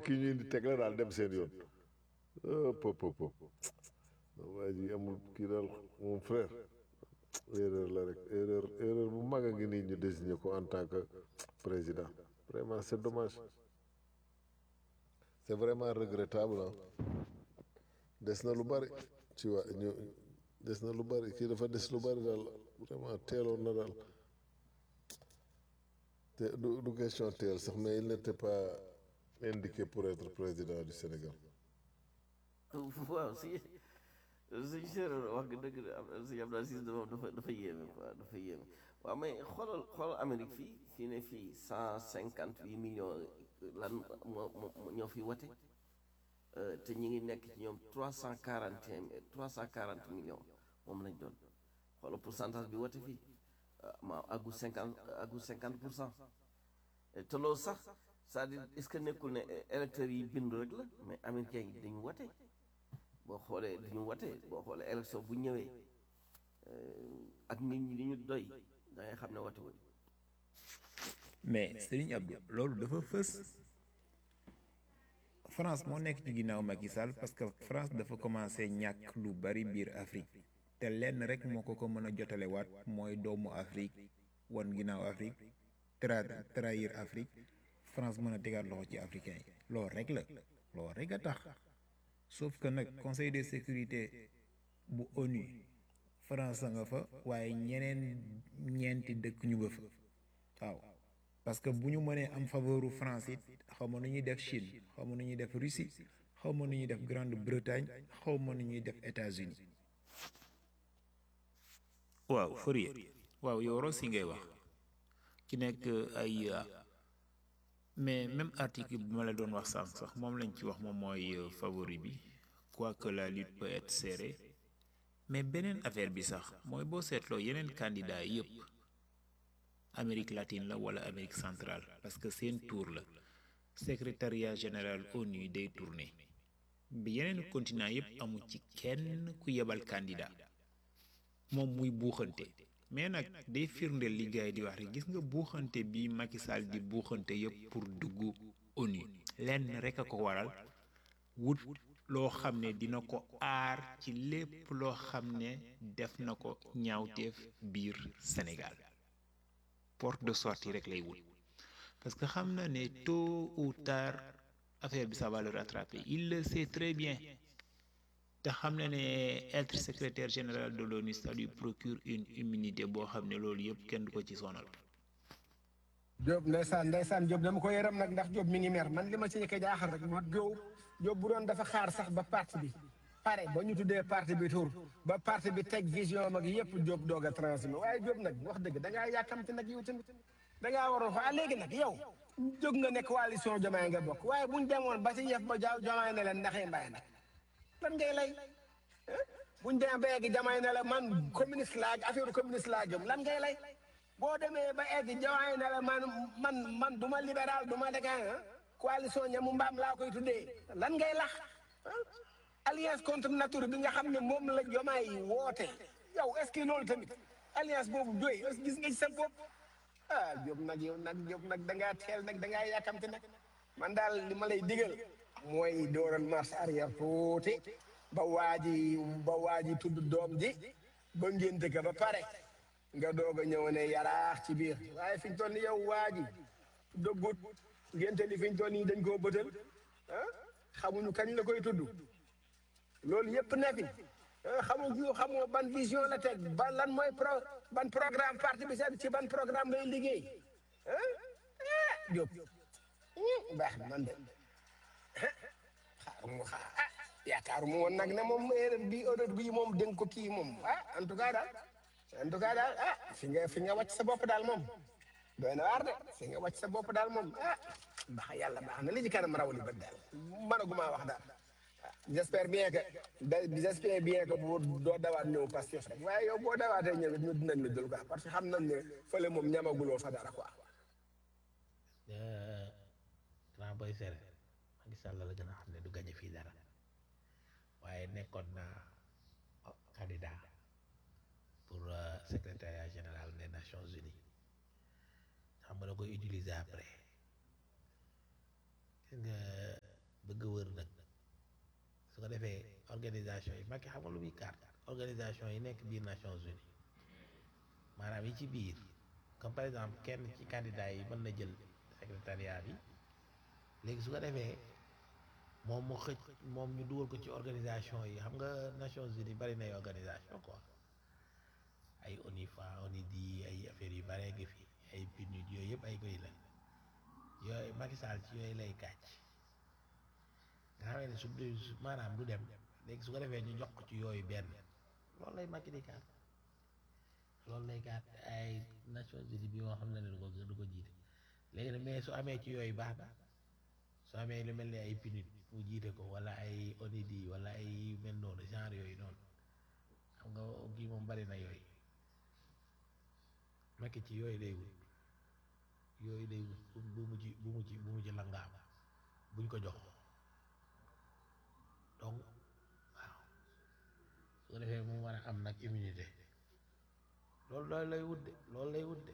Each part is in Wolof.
kii ñu indi teg la daal dem seen yoon pop pop pop waa ji amul kii daal mon frère erreur la rek erreur erreur bu mag a ngi nii ñu désigné ko en tant que président vraiment c'est dommage c'est vraiment regrettable ah des na lu bari ci waa ñu des na lu bari kii dafa des lu bari daal vraiment teeloon na daal te du du question teel sax mais il n'était pas indiqué pour être président du Sénégal waaw si suñu séeréer wax nga dëgg de am si Abdou Aziz moom dafa dafa yéeme quoi dafa yéeme waaw mais xoolal xoolal Amérique fii fii ne fii cent cinquante huit millions lan moo moo ñoo fi wote te ñi ngi nekk ci ñoom trois cent quarante et un trois cent quarante millions moom lañ doon xoolal pourcentage bi wote fii ma àggu cinquante àggu cinquante pour cent te loolu sax c'est-à-dire est-ce que nekkul ne électeurs yi bindu rek la mais américains yi dañu wote boo xoolee dañu wote boo xoolee élection bu ñëwee ak nit ñi li ñu doy da ngay xam ne wote wuñ mais Serigne Abdou loolu dafa fës France moo nekk ci ginnaaw Macky Sall parce que France dafa commencé ñàkk lu bari biir Afrique te lenn rek moo ko ko mën a jotale waat mooy doomu Afrique wan ginnaaw Afrique tra trahir Afrique France mën a tegaat loxo ci africain yi loolu rek la loolu rek a tax sauf que nag conseil de sécurité bu ONU France nga fa waaye ñeneen ñeenti dëkk ñu nga fa waaw parce que bu ñu mënee am faveuru France it xaw ma nu ñuy def Chine xaw ma nu ñuy def Russie xaw ma nu ñuy def Grande-Bretagne xaw ma nu ñuy def États-Unis waaw Fourier waaw yow Rossi ngay wax ki nekk ay mais même article bi ma la doon wax sànq sax moom lañ ci wax moom mooy favori bi quoique la lutte peut être serrée mais beneen affaire bi sax mooy boo seetloo yeneen candidat yëpp Amérique latine la wala Amérique centrale parce que seen tour la secrétariat général ONU day tourné bi yeneen continent yëpp amu ci kenn ku yebal candidat moom muy buuxante mais nag day firndeel li gars yi di wax rek gis nga buuxante bi Macky Sall di buuxante yëpp pour dugg ONU lenn rek a ko waral wut loo xam ne dina ko aar ci lépp loo xam ne def na ko ñaawteef biir Sénégal porte de sortie rek lay wut parce que xam na ne tôt ou tard affaire bi ça va le rattraper il le sait très bien te xam na ne être secrétaire général de l'ONU ça lui procure une immunité boo xam ne loolu yëpp kenn du ko ci sonal. Diop ndeysaan ndeysaan Diop dama ko yaram nag ndax Diop mi ngi mer man li ma ci ñëkk jaaxal rek moo Diop Diop bu doon dafa xaar sax ba parti bi pare ba ñu tuddee parti bi tur ba parti bi teg vision mag yëpp Diop doog a transmis waaye Diop nag wax dëgg da ngaa yàkkamti nag yow tamit da ngaa waroon fa léegi nag yow jóg nga ne coalition Diomaye nga bokk waaye buñ demoon ba ci yëf ba jaaw Diomaye ne leen ndaxee mbaye nag lan ngay lay buñ demee ba egg Diomaye ne la man communiste laa affaire communiste laa jëm lan ngay lay boo demee ba egg Diomaye ne la man man man du ma libéral du ma dégan coalition ñamu mbaam laa koy tuddee lan ngay lax alliance contre nature bi nga xam ne moom la Diomaye woote yow est-ce que loolu tamit alliance boobu doy est-ce que gis nga ci sa bopp ah Diop nag yow nag Diop nag da ngaa teel nag da ngaa yàkkamti nag man daal li ma lay digal mooy dooral marche arrière tuuti ba waaji ba waaji tudd doom ji ba ngénte ka ba pare nga doog a ñëw ne yaraax ci biir waaye fi ñu toll ni yow waaji dëggut ngénte li fi ñu toll nii dañ koo bëtal ah xamuñu kañ la koy tudd loolu yëpp ne fi xamuñu xamoo ban vision la teg ban lan mooy pro ban programme parti bi seen ci ban programme lay liggéey ah Diop baax na man de xaaruma xaar ah yaakaaruma woon nag ne moom heure bi heure bii moom dégg ko kii moom ah en tout cas daal en tout cas daal ah fi nga fi nga wàcc sa bopp daal moom doy na waar de fi nga wàcc sa bopp daal moom ah baax yàlla baax na li ci kanam raw li bët daal mënaguma wax daal j'espère bien que j'espère bien que bu doo dawaat ñëw Pastef rek waaye yow boo dawaatee ñëw ñu dinañ la jël quoi parce que xam nañ ne fële moom ñamaguloo fa dara quoi. grand boy sere Macky Sall la gën a xam ne du gañe fii dara waaye nekkoon na candidat pour secrétariat général des Nations Unies xam nga da koy utiliser après gis nga bëgg wër nag su ko defee organisation yi Macky xam nga lu muy carte organisation yi nekk biir Nations Unies maanaam yi ci biir comme par exemple kenn ci candidat yi mën na jël secrétariat bi léegi su ko defee moom mu xëcc moom ñu dugal ko ci organisation yi xam nga Nations Unies bari nay organisation quoi ay ONIFA ONIDI ay affaires yu bare ngi fi ay PNUD yooyu yëpp ay koy la yooyu Macky Sall ci yooyu lay kàcc nga xamee ne su du su- maanaam du dem léegi su ko defee ñu jox ko ci yooyu benn loolu lay Macky di kaat loolu lay kaat ay Nations Unies bi moo xam ne ne du ko du ko jiite léegi nag mais su amee ci yooyu baax na su amee lu mel ni ay PNUD mu jiite ko wala ay ONIDI wala ay mel noonu genre yooyu noonu xam nga kii moom bari na yooyu Macky ci yooyu lay wut yooyu lay wut bu bu mu ci bu mu ci bu mu ci langaam buñ ko jox donc waaw su ko defee mu war a am nag immunité loolu loolu lay wut de loolu lay wut de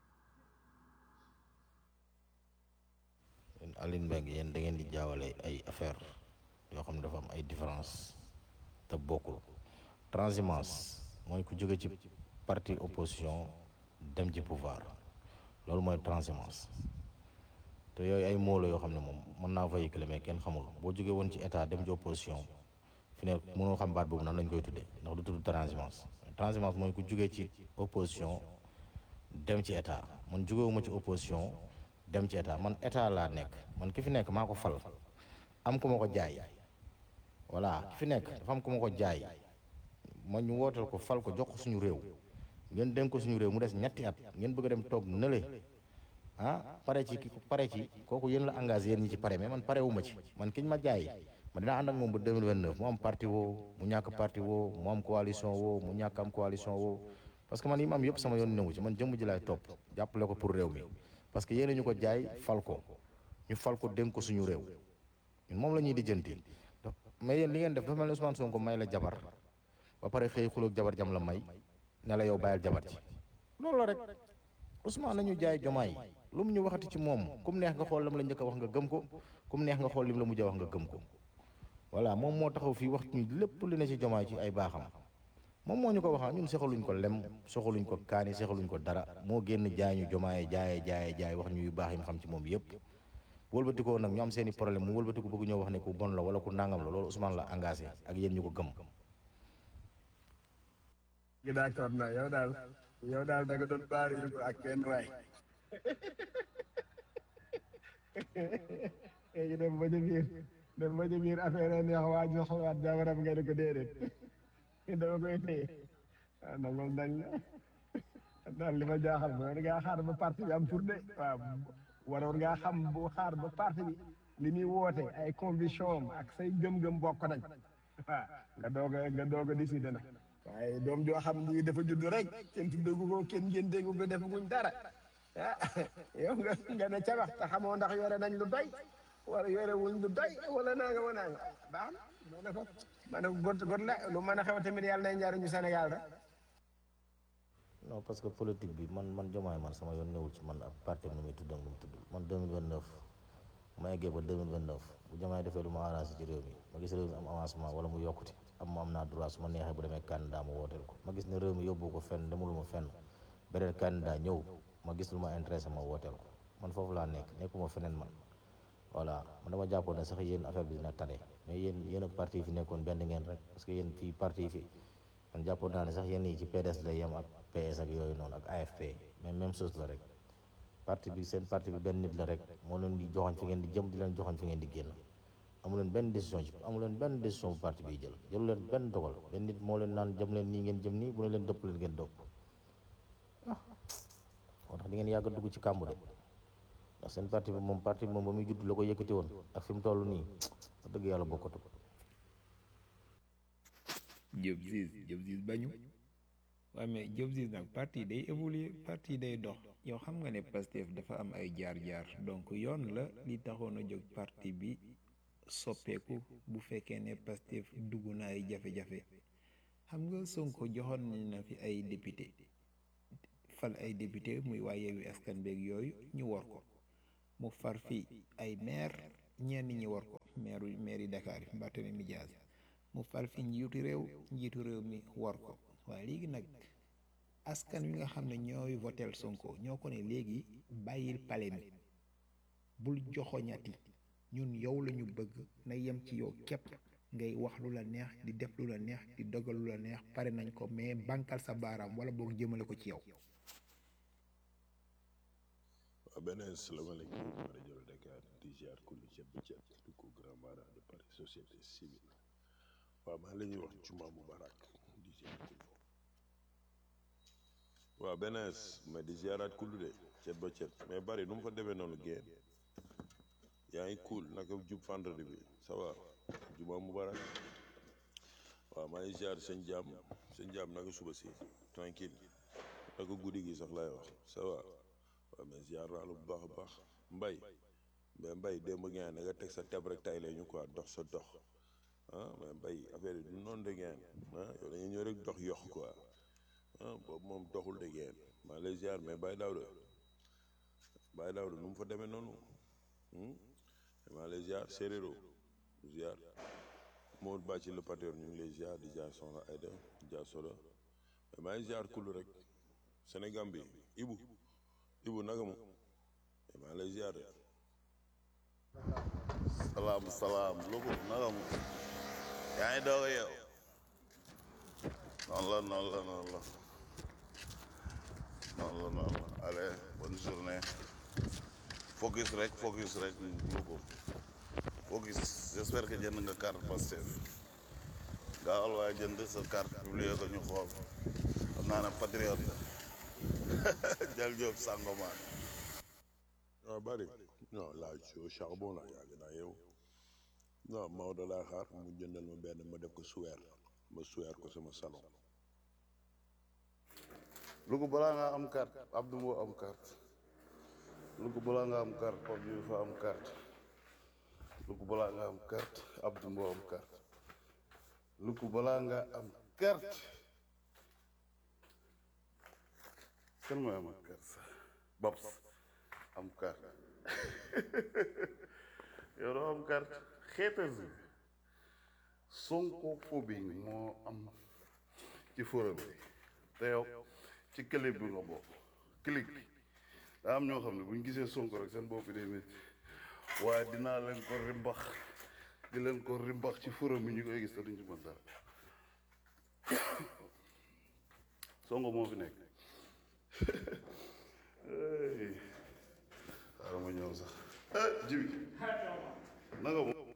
yéen Aline Mbengue yéen da ngeen di jaawale ay affaire yoo xam ne dafa am ay différence te bokkul transhumance mooy ku jóge ci parti opposition dem ci pouvoir loolu mooy transhumance te yooyu ay mots la yoo xam ne moom mën naa véhiculer mais kenn xamul boo jógee woon ci état dem ci opposition fi ne mënoo xam baat boobu nan lañ koy tuddee ndax du tudd transhumance transhumance mooy ku jógee ci opposition dem ci état man jógewuma ci opposition dem ci état man état laa nekk man ki fi nekk maa ko fal am ku ma ko jaay voilà ki fi nekk dafa am ku ma ko jaay ma ñu wootal ko fal ko jox ko suñu réew ngeen dénk ko suñu réew mu des ñetti at ngeen bëgg a dem toog nële ah pare ci ki pare ci kooku yéen la engagé yéen ñi ci pare mais man pare wu ma ci man kiñ ma jaay ma dinaa ànd ak moom ba 2029 mu am parti woo mu ñàkk parti woo mu am coalition woo mu ñàkk am coalition woo parce que man yi ma am yëpp sama yoon newu ci man jëmm ji laay topp jàppale ko pour réew mi parce que yéen ñu ko jaay fal ko ñu fal ko dénk ko suñu réew ñun moom la ñuy lijjanti mais yéen li ngeen def dafa mel ni Ousmane Sonko may la jabar ba pare xëy xuloog jabar jam la may ne la yow bàyyil jabar ci loolu la rek Ousmane nañu jaay jomaay lu mu ñu waxati ci moom kum neex nga xool lam la njëkk a wax nga gëm ko kum neex nga xool lim la mujj a wax nga gëm ko voilà moom moo taxaw fii wax ñu lépp li ne ci jomaay ci ay baaxam moom moo ñu ko waxaa ñun soxaluñ ko lem soxaluñ ko kaani soxaluñ ko dara moo génn jaay ñu jomaaye jaaye jaaye jaay wax ñu yu baax yi mu xam ci moom yëpp wëlbatikoo nag ñu am seeni problème mu wëlbatiku bëgg ñoo wax ne ku bon la wala ku nangam la loolu Ousmane la engagé ak yéen ñu ko gëm gi d'accord na yow daal yow daal da nga doon baari ko ak benn waay léegi dem ba ci biir dem ba ci biir affaire neex waa ji xawaat jabaram nga ne ko déedéet dama koy téye waaw nangol dañ la daal li ma jaaxal mooy war ngaa xaar ba parti bi am tur de waaw waroon ngaa xam bu xaar ba parti bi li muy woote ay conviction am ak say gëm-gëm bokk nañ waaw nga doog a nga doog a décider nag waaye doom joo xam ni dafa judd rek kenn tuddagu ko kenn ngeen déggu ko defaguñ dara ah yow nga nga ne ca wax te xamoo ndax yore nañ lu doy wala yore wuñ lu doy wala nanga ma nanga baax na moo ne ko ma ne ko got got la lu mën a xew tamit yàlla nay njariñu Sénégal rek non parce que politique bi man man jomaay man sama yoon newul ci man ab parti nu muy tudd ak nu mu tudd man 2029 ma eggee ba 2029 bu jomaay defee lu ma arrangé ci réew mi ma gis réew mi am avancement wala mu yokkute am ma am naa droit su ma neexee bu demee candidat ma wooteel ko ma gis ne réew mi yóbbu ko fenn demuluma fenn beneen candidat ñëw ma gis lu ma intéressé ma wooteel ko man foofu laa nekk nekkuma feneen man voilà man dama jàppoon ne sax yéen affaire bi dina tane mais yéen yéen ak parti yi fi nekkoon benn ngeen rek parce que yéen fii parti yi fi man jàppoon naa ne sax yéen yi ci PDS lay yem ak PS ak yooyu noonu ak AFP mais même chose la rek parti bi seen parti bi benn nit la rek moo leen di joxoñ fi ngeen di jëm di leen joxoñ fi ngeen di génn amu leen benn décision ci amu leen benn décision bu parti bi jël jëlu leen benn dogal benn nit moo leen naan jëm leen nii ngeen jëm nii bu ne leen dëpp leen ngeen dëpp ah moo tax di ngeen yàgg a dugg ci kàmb de ndax seen parti bi moom parti bi moom ba muy judd la ko yëkkati woon ak fi mu toll nii wax dëgg yàlla bokkatu Diop Ziz Diop Ziz bañu waaye mais Diop Ziz nag parti day évoluer parti day dox yow xam nga ne Pastef dafa am ay jaar-jaar donc yoon la li taxoon a jóg parti bi soppeeku bu fekkee ne Pastef dugg na ay jafe-jafe xam nga Sonko joxoon nañ na fi ay député fal ay député muy waa Yewwi Askan Wi yooyu ñu war ko mu far fii ay maire ñenn ñi war ko maire maire yi Dakar yi Barthélémy Dias mu fal fi njiitu réew njiitu réew mi war ko waaye léegi nag askan wi nga xam ne ñooy votel Sonko ñoo ko ne léegi bàyyil pale mi bul joxoñati ñun yow la ñu bëgg na yem ci yow képp ngay wax lu la neex di def lu la neex di dogal lu la neex pare nañ ko mais bankal sa baaraam wala boog jëmale ko ci yow waaw beneen salaamaaleykum rajo Dakar di ziar kulli ceeb ba ceeb di ko grand mara de Paris société civile waaw maa la ñuy wax juma mubarak di ziar kullu waaw beneen mais di ziaraat kullu de ceeb ba ceeb mais bari nu mu fa demee noonu génn yaa ngi cool naka jub vendredi bi ça va juma mubarak waaw maa ngi ziar sëñ jaam sëñ jaam naka suba si tranquille naka guddi gi sax laay wax ça va waaw mais ziar naa la bu baax a baax mbay mais mbay démb ngeen da nga teg sa teb rek tay la ñu quoi dox sa dox ah mais mbay affaire yi du noonu de ngeen ah yow dañuy ñëw rek dox yox quoi ah boobu moom doxul de ngeen maa lay ziar mais Baye Daouda Baye Daouda nu mu fa demee noonu maa lay ziar séeréero ziar Maodo Ba ci le pateur ñu ngi lay ziar di ziar soxna Aïda di ziar Soda mais maa ngi ziar kullu rek Sénégal bi Ibu Ibu naka mu maa lay ziar de salaam salaam lugu naka mu yaa ngi doog a yow noonu la noonu la noonu la noonu la noonu la allez bonne journée focus rek focus rek lugu focus j'espère que jënd nga carte Pastef gaawal waaye jënd sa carte publier ko ñu xool xam naa ne patriote la jël Diop Sangomar waaw bari non là je suis au charbon là yàgg naa yow non Maodo laa xaar mu jëndal ma benn ma def ko suweer ma suweer ko sama salon lugu balaa nga am carte Abdou Mbow am carte lugu balaa nga am carte Pape Diouf am carte lugu balaa nga am carte Abdou Mbow am carte lugu balaa nga am carte kan mooy am carte sax Babs am carte yow doo am carte xeetas bi Sonko phobie moo am ci forum bi te yow ci clip bi nga bokk clip bi daa am ñoo xam ne bu ñu gisee Sonko rek seen bopp day métti waaye dinaa leen ko rimbax di leen ko rimbax ci forum bi ñu koy gis te duñ ci mën dara Sonko moo fi nekk xaaral ma ñëw sax jibi nanga mo